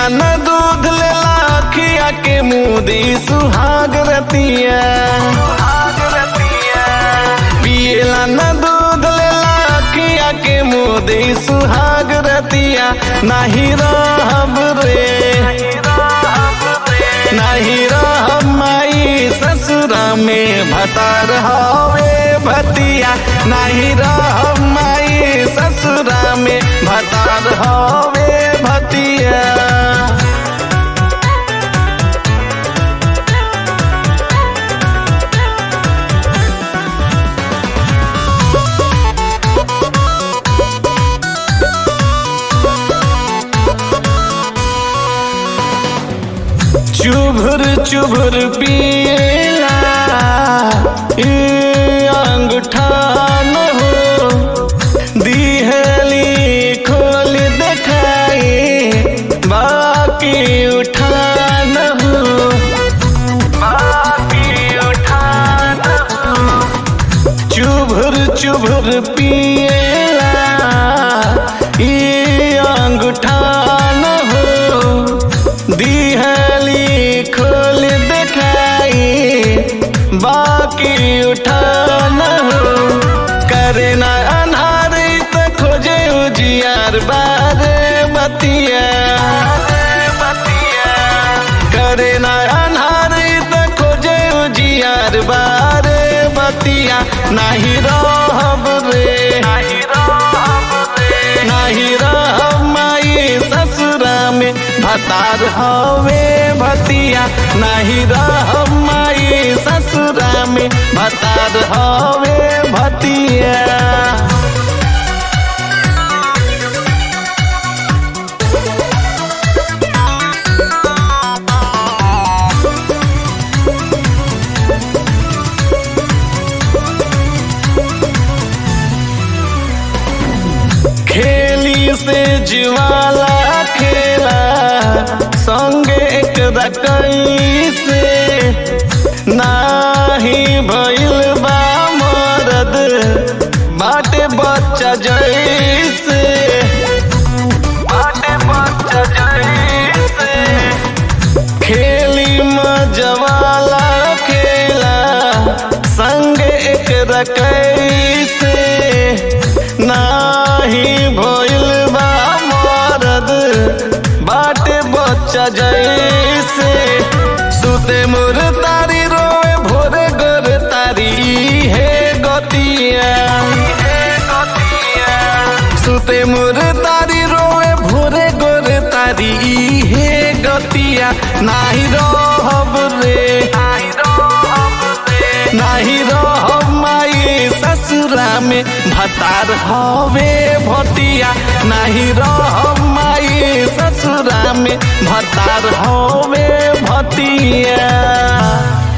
न दूध लेला अखिया के मुदी सुहाग रतिया पियला न दूध लेला अखिया के मुदी सुहाग रतिया नाही रहब रे नाही रहब माई ससुरा में भतार हवे भतिया नाही रहब माई ससुरा में भतार हवे भतिया चुभुर चुभुर पियला ई अंगूठा न हो दिहली खोल देखाई बाकी उठा न हो बाकी उठा न हो चुभुर चुभुर पियला ई अंगूठा न हो दिहली खोल देखाई बाकी उठा न हो करे न अनहार त खोजे उजियार बारे बतिया करे न अनहार त खोजे उजियार बारे बतिया नाही रहब रे नाही रहब माई ससुरा में भतार हवे भतिया नाही रहब माई ससुरा में भतार हवे भतिया खेली से जीवाला खेला संगे एक रकई से नाही भइल बा मरद बाटे बच्चा जैसे बाटे बच्चा जैसे खेली मजवाला खेला संग एक रकई से नाही भइल बा मरद बाटे बच्चा जैसे सुते मोर तारी रोए भोरे गोर तारी हे गतिया सुते मोर तारी रोए भोरे गोर तारी हे गतिया नाही रहब रे नाही रहब माई ससुरा में भतार हवे भतिया नाही रहब माई ससुरा में भतार हवे भतिया